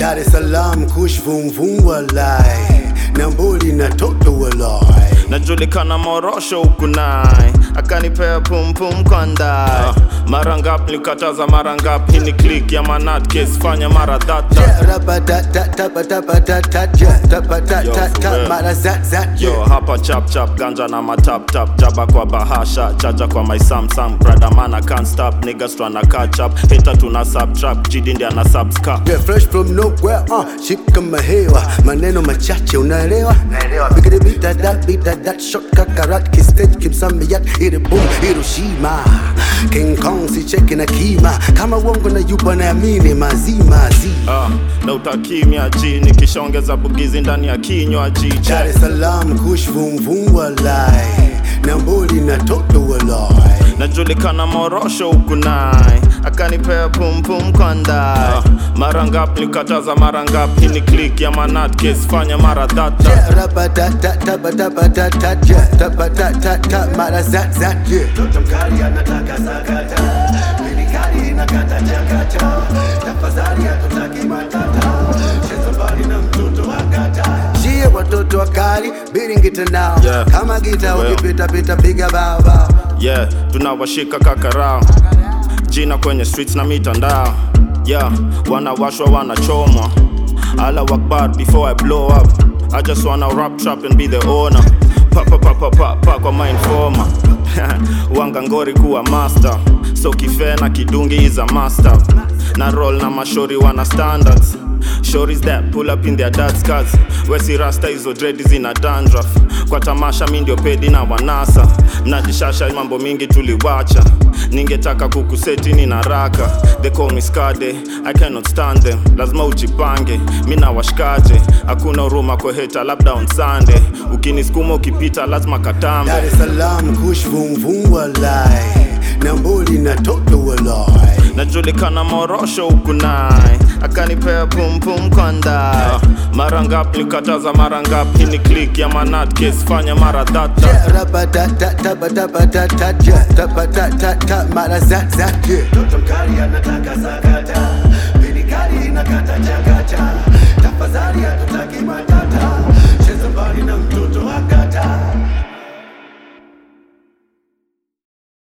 Dar es Salaam kush vum vum walai Namboli na toto walai najulikana morosho huku nai akanipea pumpum kwa ndai mara ngapi nilikataza mara ngapi hii ni click ya manat case fanya mara dhata Rapatatatatatatatatata mara zat zat yo hapa chap chap ganja na matap tap jaba kwa bahasha chaja kwa my samsam brother man I can't stop niggas tryna catch up hater tuna subtract jidi ndi ana subscribe Yeah, fresh from nowhere, uh, ship kama hewa maneno machache unaelewa naelewa bigidi bita dat bita dat shot kakarat kistage kimsamiat iri boom Hiroshima King Kong si cheki na kima kama uongo na yupo naamini mazima zi Ah, na utakimya ji nikishaongeza bugizi ndani ya kinywa ji Dar check. es Salaam kush vum vum walai Namboli na toto walai najulikana morosho huku nai akanipea pumpum kwa ndai mara ngapi nilikataza mara ngapi hii ni click ya manat case fanya mara dhata Rapatatatatatatatatata mara zat zat yeah. Toto mkali anataka sakata Minikali inakata chakata Tafadhali hatutaki matata Cheza mbali na mtoto akata Shie watoto wakali biringita nao Yeah. Kama gita Well. ukipita pita piga bao bao yeah tunawashika kakarao jina kwenye streets na mitandao yeah wanawashwa wanachomwa ala wakbar before i blow up i just wanna rap trap and be the owner pa pa pa pa pa pa kwa my informer wanga ngori kuwa master so kifena kidungi is a master na roll na mashori wana standards Shories that pull up in their dad's cars wesi rasta hizo dredi zina dandruff kwa tamasha mi ndio pedi na wanasa mnajishasha mambo mingi tuliwacha ningetaka kukuseti ni naraka they call me skade i cannot stand them lazima ujipange mi na washikaje hakuna huruma kwa heta labda on sunday ukinisukuma ukipita lazima katambe Dar es Salaam kush vum vum walai Namboli na toto walai najulikana morosho huku nai akanipea pumpum kwa ndai mara ngapi nilikataza mara ngapi hii ni click ya manat case fanya mara dhata Rapatatatatatatatatata mara zat zat yeah. Toto mkali anataka sakata Minikali inakata chakata Tafadhali hatutaki matata Cheza mbali na mtoto